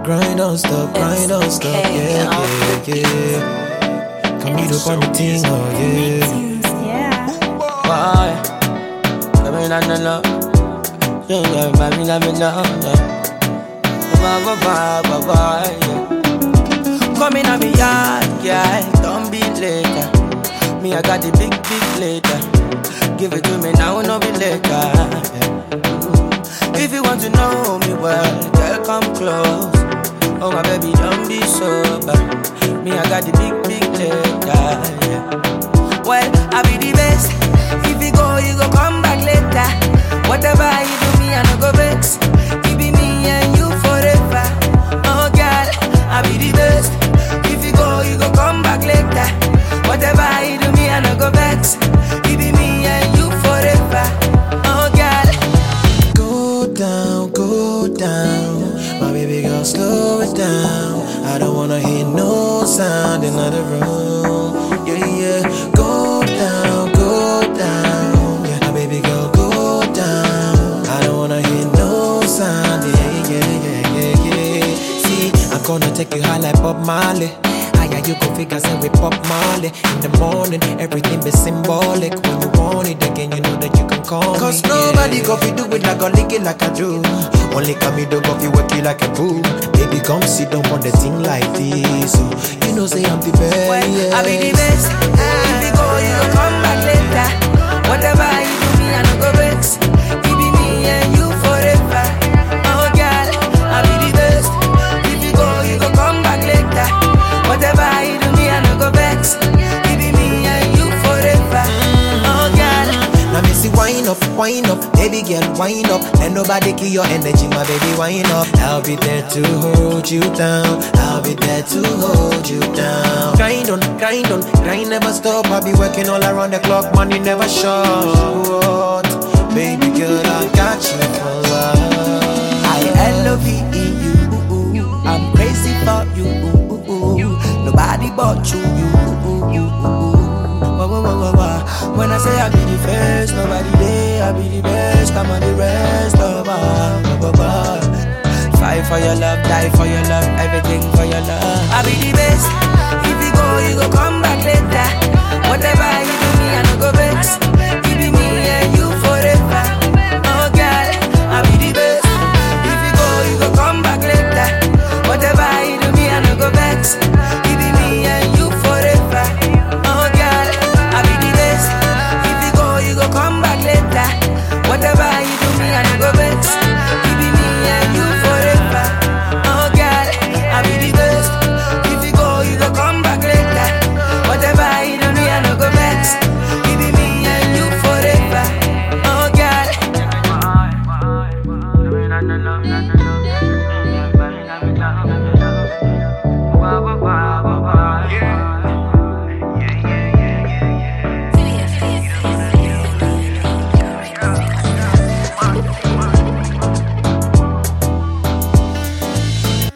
Grind don't stop, grind don't stop, yeah, yeah, yeah. Come meet up on the thing, oh yeah. Yeah. Why? Come in on the love. Yeah, yeah, baby, let me know. Yeah. Bye, bye, bye, bye, bye, yeah. Come in on me yard, yeah. Don't be later. Me, I got the big, big later. Give it to me now, no be later. Yeah. If you want to know me well, girl, come close. Oh, my baby, don't be sober. Me, I got the big, big later. Yeah. Well, I be the best. If you go, you go come back later. Whatever you do, me I no go vex. It be me and you forever. Oh girl, I be the best. If you go, you go come back later. Whatever you do, me I no go vex. It be me and you forever. Oh girl. Go down, go down. My baby girl, slow it down. I don't wanna hear no sound in the room. Yeah, yeah. Go down, go down. Yeah, my baby girl, go down. I don't wanna hear no sound. Yeah, yeah, yeah, yeah, yeah. See, I'm gonna take you high like Bob Marley. Higher you go figure say we Pop Marley In the morning, everything be symbolic When you want it again, you know that you can call Cause me nobody yeah. go fi do it like a lick it like I do. Only come me do go fi work it like a boo. Baby, come sit down on the thing like this so You know say I'm the best Well, I be the best. If you go, you go come back later. Whatever you do, me I no go vex. It be me and you forever. Oh girl, I be the best. If you go, you go come back later. Whatever you do, me I no go vex. It be me and you forever. Oh girl. Now me see wine up, wine up Baby girl, wine up Let nobody kill your energy, my baby, wine up I'll be there to hold you down I'll be there to hold you down Grind on, grind on, grind never stop I'll be working all around the clock, money never short Baby girl, I got you for love I love you. I'm crazy for you. Nobody but you. Wah, wah, wah, wah, wah. When I say I be the first, nobody there. I be the best. I'm on the rest of all. Fight for your love, die for your love, everything for your love. I be the best. If you go, you go come back later. Whatever you